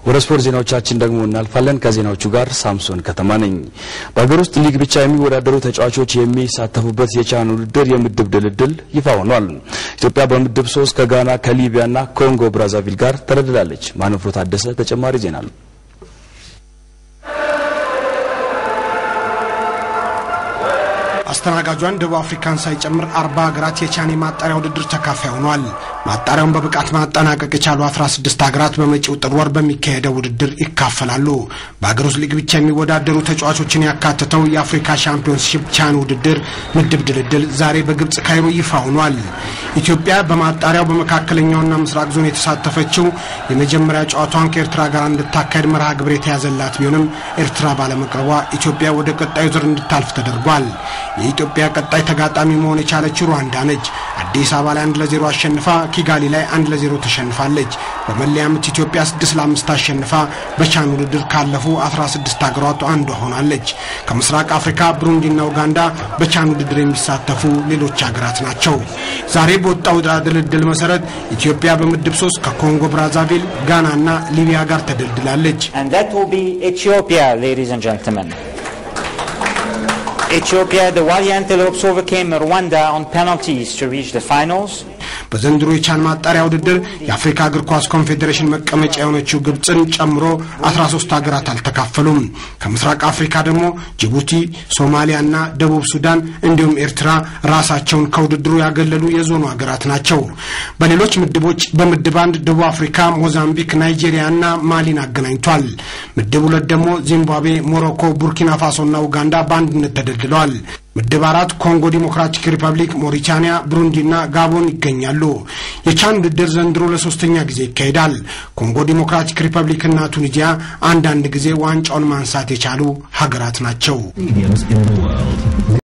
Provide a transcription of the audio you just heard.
ወደ ስፖርት ዜናዎቻችን ደግሞ እናልፋለን። ከዜናዎቹ ጋር ሳምሶን ከተማ ነኝ። በሀገር ውስጥ ሊግ ብቻ የሚወዳደሩ ተጫዋቾች የሚሳተፉበት የቻን ውድድር የምድብ ድልድል ይፋ ሆኗል። ኢትዮጵያ በምድብ ሶስት ከጋና ከሊቢያና ኮንጎ ብራዛቪል ጋር ተደልድላለች። ማንፍሮ ታደሰ ተጨማሪ ዜና አለው። አስተናጋጇን ደቡብ አፍሪካን ሳይጨምር አርባ ሀገራት የቻን የማጣሪያ ውድድር ተካፋይ ሆኗል። ማጣሪያውን በብቃት ማጠናቀቅ የቻሉ 16 ሀገራት በመጪው ጥር ወር በሚካሄደው ውድድር ይካፈላሉ። በሀገር ውስጥ ሊግ ብቻ የሚወዳደሩ ተጫዋቾችን ያካተተው የአፍሪካ ሻምፒዮንሺፕ ቻን ውድድር ምድብ ድልድል ዛሬ በግብጽ ካይሮ ይፋ ሆኗል። ኢትዮጵያ በማጣሪያው በመካከለኛውና ምስራቅ ዞን የተሳተፈችው የመጀመሪያ ጨዋታዋን ከኤርትራ ጋር እንድታካሄድ መርሃ ግብር የተያዘላት ቢሆንም ኤርትራ ባለመቅረቧ ኢትዮጵያ ወደ ቀጣዩ ዙር እንድታልፍ ተደርጓል። የኢትዮጵያ ቀጣይ ተጋጣሚ መሆን የቻለችው ሩዋንዳ ነች። አዲስ አበባ ላይ አንድ ለዜሮ አሸንፋ ኪጋሊ ላይ አንድ ለዜሮ ተሸንፋለች። በመለያ ምት ኢትዮጵያ ስድስት ለአምስት አሸንፋ በቻን ውድድር ካለፉ 16 ሀገሯት አንዷ ሆናለች። ከምስራቅ አፍሪካ ብሩንዲና ኡጋንዳ በቻን ውድድር የሚሳተፉ ሌሎች ሀገራት ናቸው። ዛሬ በወጣው ድልድል መሰረት ኢትዮጵያ በምድብ ሶስት ከኮንጎ ብራዛቪል፣ ጋናና ሊቢያ ጋር ተደልድላለች። And that will be Ethiopia, ladies and gentlemen. Ethiopia, the Wali Antelopes overcame Rwanda on penalties to reach the finals. በዘንድሮ የቻን ማጣሪያ ውድድር የአፍሪካ እግር ኳስ ኮንፌዴሬሽን መቀመጫ የሆነችው ግብፅን ጨምሮ 13 ሀገራት አልተካፈሉም። ከምስራቅ አፍሪካ ደግሞ ጅቡቲ፣ ሶማሊያና ደቡብ ሱዳን እንዲሁም ኤርትራ ራሳቸውን ከውድድሩ ያገለሉ የዞኑ ሀገራት ናቸው። በሌሎች ምድቦች በምድብ አንድ ደቡብ አፍሪካ፣ ሞዛምቢክ፣ ናይጄሪያና ማሊን አገናኝቷል። ምድብ ሁለት ደግሞ ዚምባብዌ፣ ሞሮኮ፣ ቡርኪና ፋሶና ኡጋንዳ በአንድነት ተደልድለዋል። ምድብ አራት ኮንጎ ዲሞክራቲክ ሪፐብሊክ፣ ሞሪታኒያ፣ ብሩንዲና ጋቦን ይገኛሉ። የቻን ውድድር ዘንድሮ ለሶስተኛ ጊዜ ይካሄዳል። ኮንጎ ዲሞክራቲክ ሪፐብሊክና ቱኒዚያ አንዳንድ ጊዜ ዋንጫውን ማንሳት የቻሉ ሀገራት ናቸው።